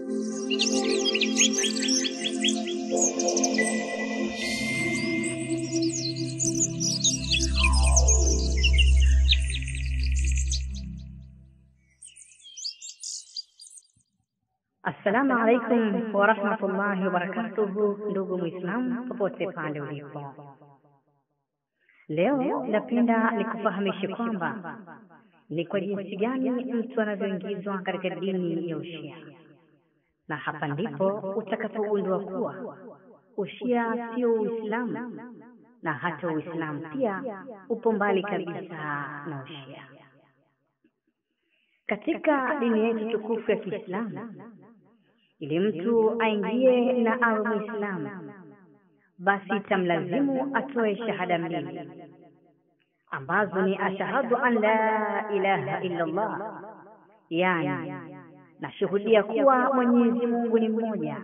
Assalamu alaikum warahmatullahi wabarakatuhu, ndugu Mwislamu popote pale ulipo. Leo napenda nikufahamishe kwamba ni kwa jinsi gani mtu anavyoingizwa katika dini ya Ushia, na hapa ndipo utakapogundua kuwa Ushia sio Uislamu na hata Uislamu pia upo mbali kabisa na Ushia. Katika dini yetu tukufu ya Kiislamu ili mtu aingie na awe Mwislamu, basi tamlazimu atoe shahada mbili ambazo ni ashhadu an la ilaha illa Allah, yani nashuhudia kuwa Mwenyezi Mungu ni mmoja.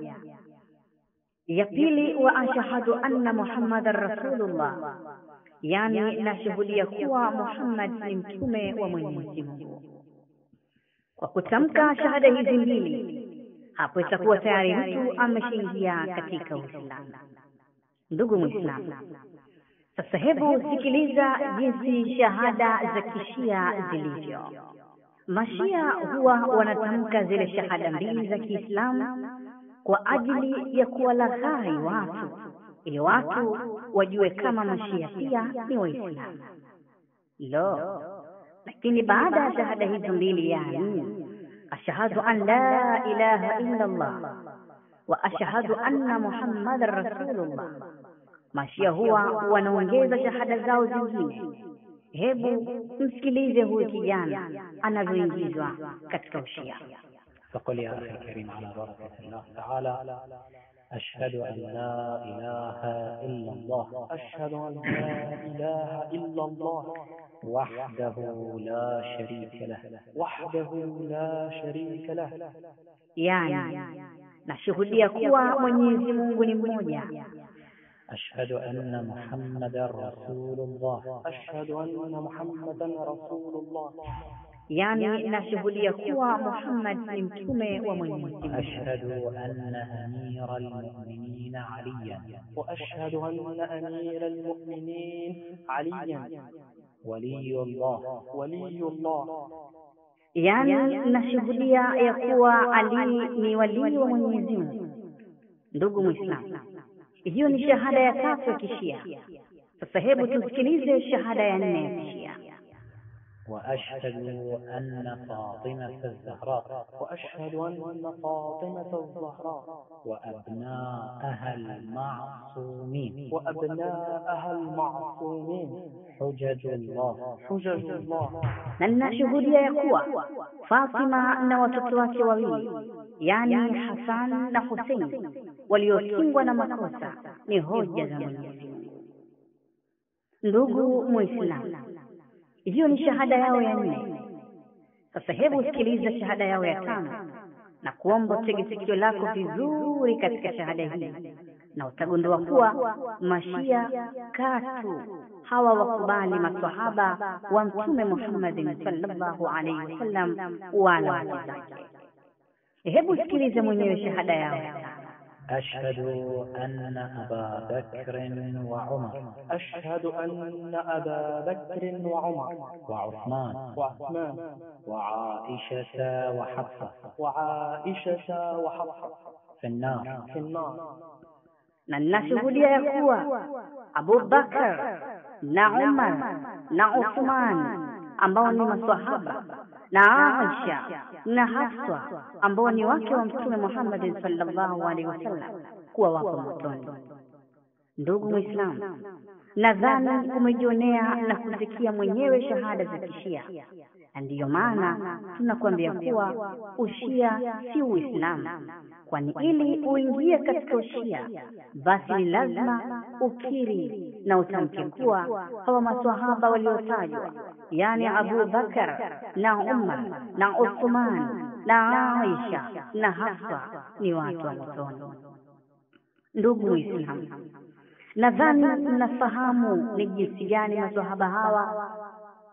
Ya pili wa ashhadu anna Muhammadan rasulullah, yani nashuhudia kuwa Muhammad ni mtume wa Mwenyezi Mungu. Kwa kutamka shahada hizi mbili hapo itakuwa tayari mtu ameshaingia katika Uislamu. Ndugu Mwislamu, sasa hebu sikiliza jinsi shahada za kishia zilivyo. Mashia huwa wanatamka zile shahada mbili za Kiislamu kwa ajili ya kuwalaghai watu, ili watu wajue kama mashia pia ni Waislamu. Lo, lakini baada ya shahada hizo mbili yani ashhadu an la ilaha illa Allah wa ashhadu anna Muhammadan rasulullah, mashia huwa wanaongeza shahada zao zingine. Hebu msikilize huyu kijana anavyoingizwa katika ushia. فقل يا أخي الكريم على بركة الله تعالى أشهد أن لا إله إلا الله أشهد أن لا إله إلا الله وحده لا شريك له وحده لا شريك له Yani nashuhudia kuwa Mwenyezi Mungu ni mmoja, أشهد أن محمدا رسول الله أشهد أن محمدا رسول الله yani nashuhudia kuwa Muhammad ni mtume wa Mwenyezi Mungu. أشهد أن أمير المؤمنين عليا وأشهد أن أمير المؤمنين عليا ولي الله ولي الله yani nashuhudia ya kuwa Ali ni walii wa Mwenyezi Mungu. Ndugu Muislamu, hiyo ni shahada ya tatu ya Kishia. Sasa hebu tusikilize shahada ya nne ya Kishia. وأشهد أن فاطمة الزهراء وأشهد أن فاطمة الزهراء وأبناءها المعصومين وأبناءها المعصومين حجج الله حجج الله na ninashuhudia ya kuwa Fatima na watoto wake wawili yani Hasan na Husein waliokingwa na makosa ni hoja za Mwenyezi Mungu. Ndugu Muislamu, hiyo ni shahada yao ya nne. Sasa hebu sikiliza shahada yao ya tano na kuomba utege sikio lako vizuri katika shahada hii, na utagundua kuwa mashia katu hawa wakubali maswahaba wa Mtume Muhammadin sallallahu alaihi wasallam wala wake zake. Hebu sikiliza mwenyewe shahada yao ya tano. أشهد أن أبا بكر وعمر أشهد أن أبا بكر وعمر وعثمان وعثمان وعائشة وحفصة وعائشة وحفصة في النار في النار na ninashuhudia ya kuwa Abu Bakar na Umar na Uthman ambao ni maswahaba na Aisha na Hafsa ambao ni wake wa Mtume Muhammad sallallahu alaihi wasallam kuwa wako motoni. Ndugu Muislamu, nadhani umejionea na kusikia mwenyewe shahada za Kishia, na ndiyo maana tunakuambia kuwa ushia si Uislamu, kwani ili uingie katika ushia basi ni lazima ukiri na utamke kuwa hawa maswahaba waliotajwa, yani Abu Bakar na Umar na Uthman na Aisha na Hafsa ni watu wa motoni. Ndugu Muislamu, nadhani mnafahamu ni jinsi gani maswahaba hawa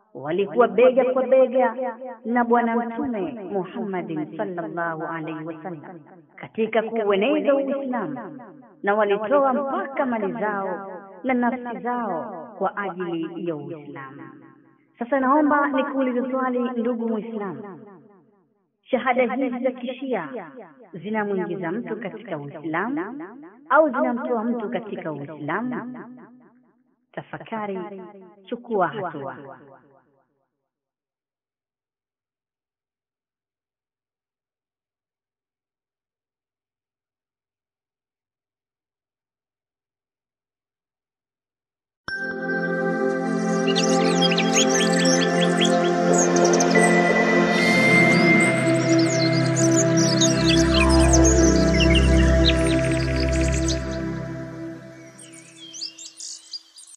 walikuwa bega kwa bega na Bwana Mtume Muhammadin sallallahu alaihi wasallam katika kuueneza Uislamu, na walitoa mpaka mali zao na nafsi zao kwa ajili ya Uislamu. Sasa naomba nikuulize swali, ndugu Muislamu, shahada hizi za kishia zinamwingiza mtu katika Uislamu au zinamtoa mtu katika Uislamu? Tafakari, chukua hatua.